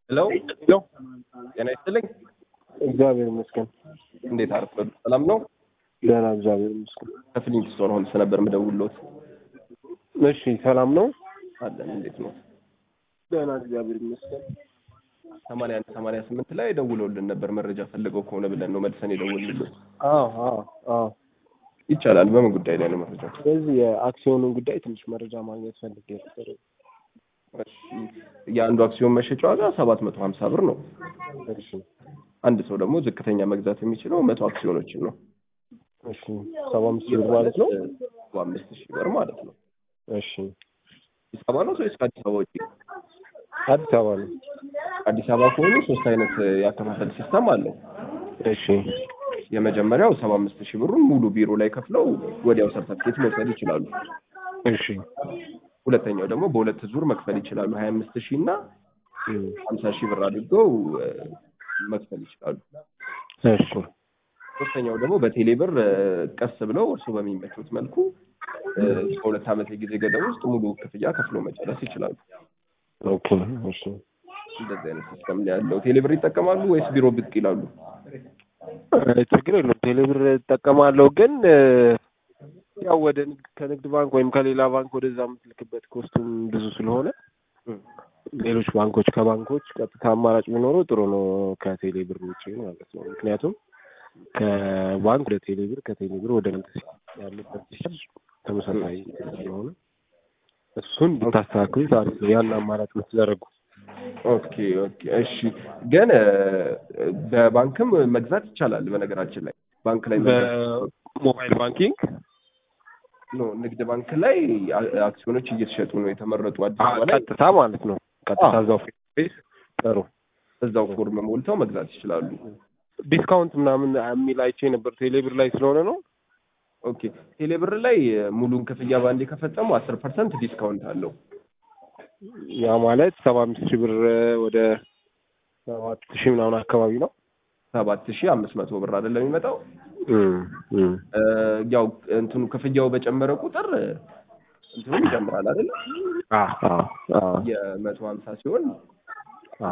ሄሎ ሄሎ ጤና ይስጥልኝ። እግዚአብሔር ይመስገን እንዴት አረፈዱ? ሰላም ነው? ደህና እግዚአብሔር ይመስገን። ከፍሊንት ስቶን ሆልስ ነበር የምደውልዎት። እሺ ሰላም ነው? አለን። እንዴት ነው? ደህና እግዚአብሔር ይመስገን። ሰማንያ አንድ ሰማንያ ስምንት ላይ ደውለውልን ነበር መረጃ ፈልገው ከሆነ ብለን ነው መልሰን የደወልንልዎት። አዎ አዎ አዎ። ይቻላል። በምን ጉዳይ ላይ ነው መረጃ? ስለዚህ የአክሲዮኑን ጉዳይ ትንሽ መረጃ ማግኘት ፈልጌ ነበር። እሺ፣ የአንዱ አክሲዮን መሸጫ ዋጋ ሰባት መቶ ሀምሳ ብር ነው። እሺ አንድ ሰው ደግሞ ዝቅተኛ መግዛት የሚችለው መቶ አክሲዮኖችን ነው። እሺ ሰባ አምስት ሺህ ብር ማለት ነው። ሰባ አምስት ሺህ ብር ማለት ነው። እሺ አዲስ አበባ ነው ወይስ ከአዲስ አበባ ውጪ? አዲስ አበባ ነው። አዲስ አበባ ከሆኑ ሶስት አይነት ያከፋፈል ሲስተም አለው። እሺ የመጀመሪያው ሰባ አምስት ሺህ ብሩን ሙሉ ቢሮ ላይ ከፍለው ወዲያው ሰርተፍኬት መውሰድ ይችላሉ። እሺ ሁለተኛው ደግሞ በሁለት ዙር መክፈል ይችላሉ። ሀያ አምስት ሺህ እና እም፣ ሀምሳ ሺህ ብር አድርገው እ፣ መክፈል ይችላሉ። እሺ ሶስተኛው ደግሞ በቴሌ ብር እ፣ ቀስ ብለው እርሱ በሚመቹት መልኩ እ፣ በሁለት ዓመት የጊዜ ገደብ ውስጥ ሙሉ ክፍያ ከፍሎ መጨረስ ይችላሉ። ኦኬ እሺ እንደዚህ አይነት ሲስተም ነው ያለው። ቴሌ ብር ይጠቀማሉ ወይስ ቢሮ ብቅ ይላሉ? እ፣ ችግር የለውም። ቴሌብር እጠቀማለሁ ግን እ፣ ያው ወደ ንግድ ከንግድ ባንክ ወይም ከሌላ ባንክ ወደዛ የምትልክበት ኮስቱም ብዙ ስለሆነ እም፣ ሌሎች ባንኮች ከባንኮች ቀጥታ አማራጭ ቢኖረው ጥሩ ነው፣ ከቴሌ ብር ውጭ ማለት ነው። ምክንያቱም ከባንክ ወደ ቴሌ ብር ከቴሌ ብር ወደ ንግድ ያለበት ሲስተም ተመሳሳይ ስለሆነ እሱን ብታስተካክሉት አሪፍ ነው። ያን አማራጭ ብትዘረጉ። ኦኬ ኦኬ እሺ። ግን እ፣ በባንክም መግዛት ይቻላል። በነገራችን ላይ ባንክ ላይ መግዛት በሞባይል ባንኪንግ ኖ ንግድ ባንክ ላይ አ- አክሲዮኖች እየተሸጡ ነው የተመረጡ አዲስ አበባ ላይ ቀጥታ ማለት ነው። ቀጥታ አዎ። እዛው ፌስ ጥሩ እዛው ፎርም ሞልተው መግዛት ይችላሉ። ዲስካውንት ምናምን የሚል አይቼ ነበር። ቴሌ ብር ላይ ስለሆነ ነው። ኦኬ ቴሌብር ላይ እ፣ ሙሉን ክፍያ በአንዴ ከፈጸሙ አስር ፐርሰንት ዲስካውንት አለው። ያ ማለት ሰባ አምስት ሺህ ብር ወደ ሰባት ሺህ ምናምን አካባቢ ነው። ሰባት ሺህ አምስት መቶ ብር አይደለም የሚመጣው። እም፣ እም። እ፣ ያው እንትኑ ክፍያው በጨመረ ቁጥር እ፣ እንትኑም ይጨምራል አይደል? አ አ አ የመቶ ሀምሳ ሲሆን አ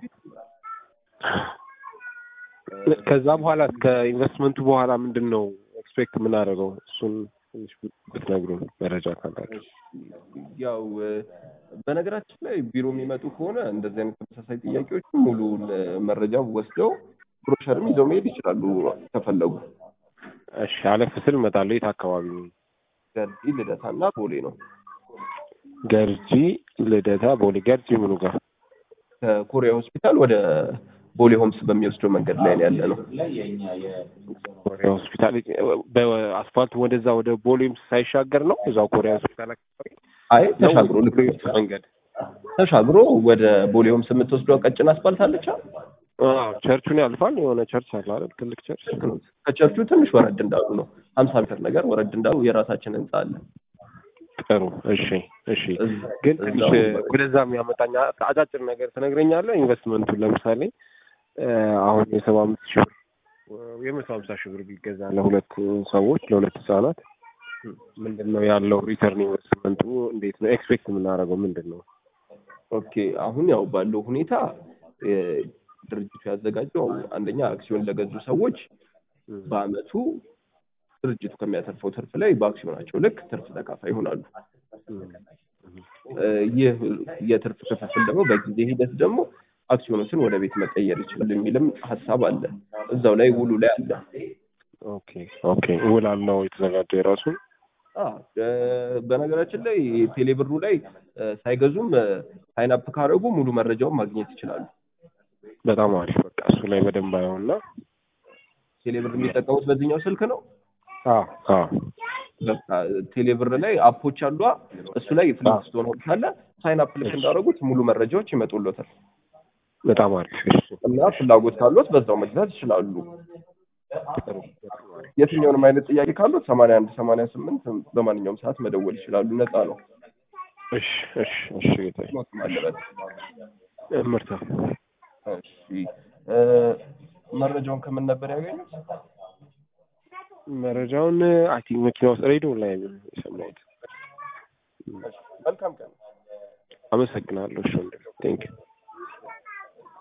ከዛ በኋላ ከኢንቨስትመንቱ በኋላ ምንድን ነው ኤክስፔክት የምናደርገው? እሱን ትንሽ ብትነግሩን መረጃ ካላችሁ። ያው እ፣ በነገራችን ላይ ቢሮ የሚመጡ ከሆነ እንደዚህ አይነት ተመሳሳይ ጥያቄዎች ሙሉውን እ፣ መረጃ ወስደው ብሮሸርም ይዘው መሄድ ይችላሉ ከፈለጉ። እሺ አለፍ ስል እመጣለሁ። የት አካባቢ ነው? ገርጂ ልደታና ቦሌ ነው። ገርጂ ልደታ፣ ቦሌ። ገርጂ ምኑ ጋር? ከኮሪያ ሆስፒታል ወደ ቦሌ ሆምስ በሚወስደው መንገድ ላይ ነው ያለ ነው። ኮሪያ ሆስፒታል በአስፋልት ወደዛ ወደ ቦሌም ሳይሻገር ነው እዛው ኮሪያ ሆስፒታል አካባቢ አይ ተሻግሮ ልክ መንገድ ተሻግሮ ወደ ቦሌ ሆምስ የምትወስደው ቀጭን አስፋልት አለች። አዎ፣ ቸርቹን ያልፋል። የሆነ ቸርች አለ አይደል? ትልቅ ቸርች። ከቸርቹ ትንሽ ወረድ እንዳሉ ነው ሀምሳ ሜትር ነገር ወረድ እንዳሉ የራሳችን ህንጻ አለ። ጥሩ። እሺ፣ እሺ። እዛ- ግን ትንሽ እዛው ወደዛ የሚያመጣኝ አጫጭር ነገር ትነግረኛለህ? ኢንቨስትመንቱን ለምሳሌ እ፣ አሁን የሰባ አምስት ሺህ ብር የመቶ ሀምሳ ሺህ ብር ቢገዛ ለሁለት ሰዎች ለሁለት ህጻናት ምንድን ነው ያለው ሪተርን ኢንቨስትመንቱ እንዴት ነው ኤክስፔክት የምናደርገው ምንድን ነው? ኦኬ አሁን ያው ባለው ሁኔታ እ፣ ድርጅቱ ያዘጋጀው አንደኛ አክሲዮን ለገዙ ሰዎች በአመቱ ድርጅቱ ከሚያተርፈው ትርፍ ላይ በአክሲዮናቸው ልክ ትርፍ ተካፋይ ይሆናሉ። እ፣ ይህ የትርፍ ክፍፍል ደግሞ በጊዜ ሂደት ደግሞ አክሲዮኖችን ወደ ቤት መቀየር ይችላል የሚልም ሀሳብ አለ። እዛው ላይ ውሉ ላይ አለ። ኦኬ ኦኬ። ውል አለው የተዘጋጀው የራሱ አ፣ እ፣ በነገራችን ላይ ቴሌብሩ ላይ እ፣ ሳይገዙም ሳይናፕ ካደረጉ ሙሉ መረጃውን ማግኘት ይችላሉ። በጣም አሪፍ። በቃ እሱ ላይ በደንብ አየውና ቴሌብር የሚጠቀሙት በዚህኛው ስልክ ነው። አዎ አዎ በቃ ቴሌብር ላይ አፖች አሉ። እሱ ላይ ፍሊክስቶን ሆልስ አለ። ሳይን አፕ ልክ እንዳደረጉት ሙሉ መረጃዎች ይመጡሎታል በጣም አሪፍ። እሺ እና ፍላጎት ካሉት በዛው መግዛት ይችላሉ። ጥሩ። በጣም አሪፍ። የትኛውንም አይነት ጥያቄ ካሉት ሰማንያ አንድ ሰማንያ ስምንት በማንኛውም ሰዓት መደወል ይችላሉ። ነፃ ነው። እሺ እሺ እሺ ጌታዬ። ሞትም አለበት። ምርታ እሺ እ፣ መረጃውን ከምን ነበር ያገኙት? መረጃውን አይ ቲንክ መኪና ውስጥ ሬዲዮ ላይ ነው የሰማሁት። መልካም ቀን። አመሰግናለሁ። እሺ ቴንክ ዩ